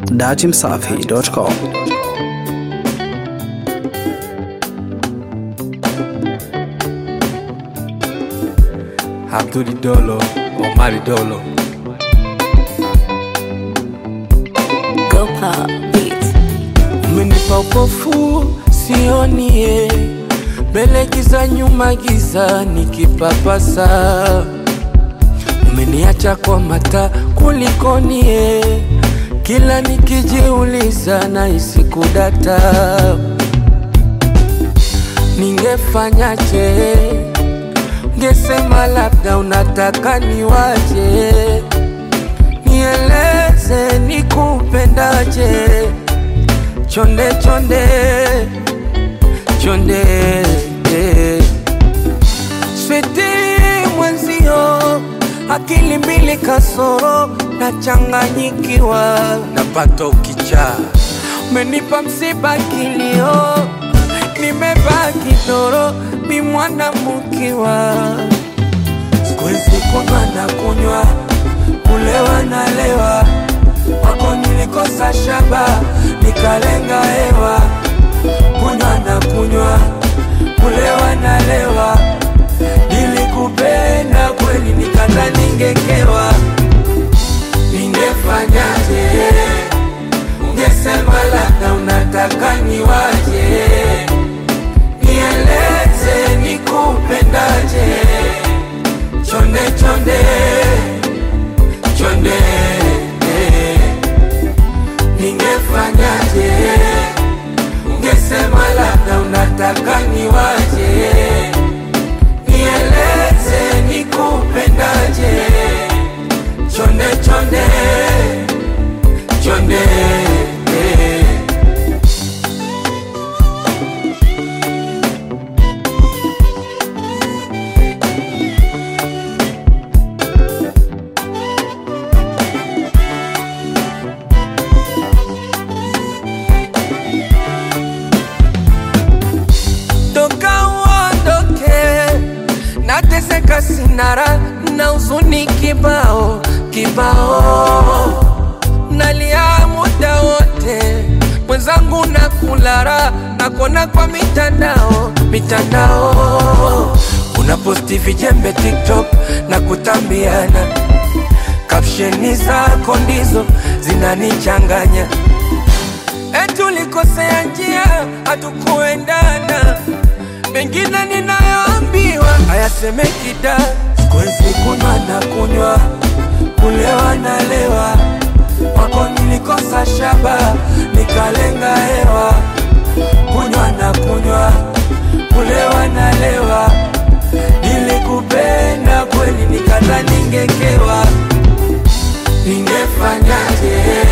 datimsafi.com. Abduli Dolo, Omari Dolo. Go Pop Beats. Umenipa upofu sionie, mbele giza, nyuma giza, nikipapasa. Umeniacha kwa mata kulikonie, kila nikijiuliza nahisi kudata. Ningefanyaje? Ungesema labda unataka niwaje, nieleze nikupendaje chonde chonde chonde switi mwenzio akili mbili kasoro nachanganyikiwa napata ukichaa umenipa msiba kilio nimebaki toro mi mwana mukiwa sikuwezi kunywa na kunywa kulewa na lewa wako nilikosa shaba nikalenga hewa kunywa na kunywa kulewa na lewa nilikupenda kweli nikata ningekewa ningefanyaje ungesema labda unataka niwaje nieleze nikupendaje chonde chonde chonde ningefanyaje ungesema labda unataka niwaje nieleze nikupendaje chonde chonde chonde toka uondoke, nateseka sinara na huzuni kibao kibao, nalia muda wote, mwenzangu na kulara nakona kwa mitandao mitandao, unaposti vijembe TikTok na kutambiana, kapsheni zako ndizo zinanichanganya eti ulikosea njia, hatukuendana. Mengine ninayoambiwa hayasemeki da, sikuwezi kunywa na kunywa, kulewa na lewa, kwako nilikosa shaba, nikalenga hewa, kunywa na kunywa, kulewa na lewa, nilikupenda kweli, nikata ningekewa, ningefanyaje?